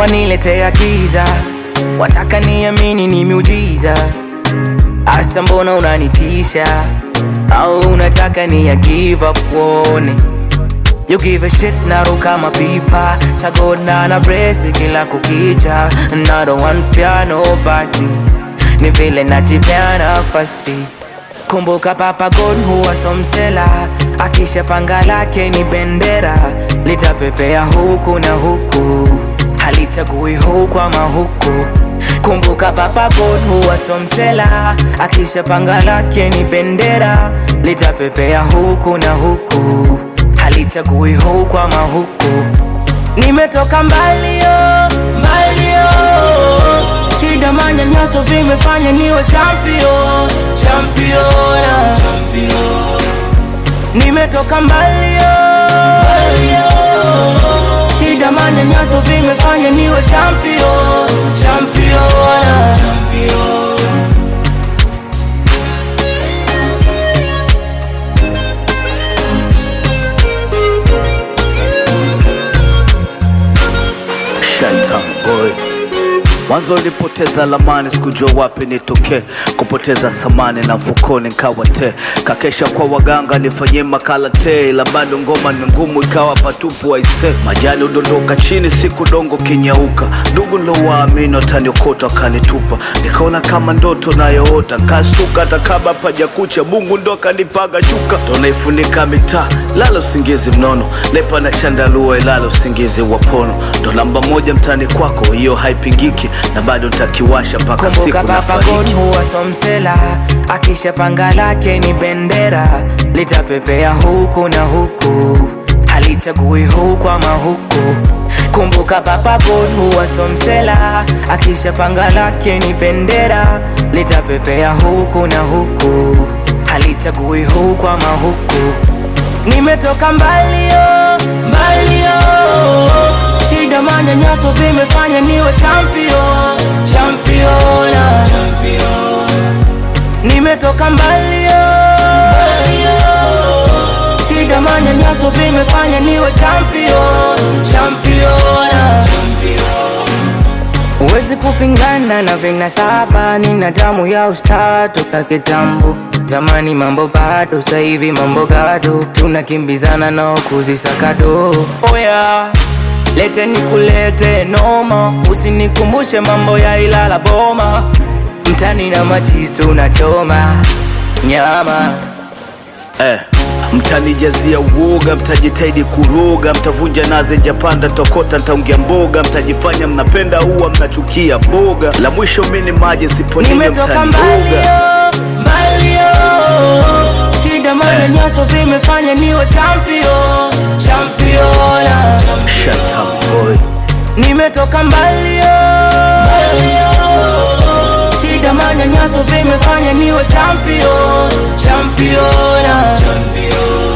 waniletea giza, wataka niamini ni miujiza. Asa mbona unanitisha, au unataka ni ya give up uone You give a shit naruka mapipa sagona na bresi kila kukicha na don't want fear nobody ni vile najipea nafasi kumbuka papa God huwa somsela akisha panga lake ni bendera litapepea huku na huku halichagui huku ama huku kumbuka papa God huwa somsela akisha panga lake ni bendera litapepea huku na huku halichagui huku ama huku nimetoka mbalio mbalio shida manyanyaso vimefanya niwe champion champion champion nimetoka mbalio mbalio shida manyanyaso vimefanya niwe champion champion champion Shantan boy Mwanzo ulipoteza lamani, sikujua wapi nitokee, kupoteza samani na mfukoni nkawa te, kakesha kwa waganga nifanyie makala te, ila bado ngoma ni ngumu, ikawa patupu aise, majani udondoka chini, siku dongo kinyauka, ndugu nilowaamini wataniokota wakanitupa, nikaona kama ndoto nayoota, nkastuka hata kabla pajakucha, Mungu ndo akanipaga shuka, ndo naifunika mitaa, lala usingizi mnono, lepa na chandarua, ilala usingizi wa pono, ndo namba moja mtani kwako, hiyo haipingiki, na bado ntakiwasha mpaka siku kumbuka papa God nafariki. huwa somsela akisha panga lake ni bendera litapepea huku na huku halichagui huku ama huku kumbuka papa God huwa somsela akisha panga lake ni bendera litapepea huku na huku halichagui huku ama huku nimetoka mbalio mbalio shida manyanyaso vimefanya niwe champion champion champion nimetoka mbalio mbalio shida manyanyaso vimefanya niwe champion champion champion Huwezi kupingana na vinasaba, nina damu ya usta toka kitambo. Zamani mambo bado, sasa hivi mambo gado, tunakimbizana nao kuzisakado. Oya, lete nikulete noma, usinikumbushe mambo ya Ilala Boma. Mtani na machizi tunachoma nyama Eh, mtanijazia uoga, mtajitahidi kuroga, mtavunja nazi njapanda, tokota ntaungia mboga, mtajifanya mnapenda ua, mnachukia boga, la mwisho mini maji siponinyo nimetoka mtanioga. mbalio mbalio shida manyanyaso vimefanya niwe champion champion Shantan boy nimetoka mbalio mbalio shida manyanyaso vimefanya niwe champion champion champion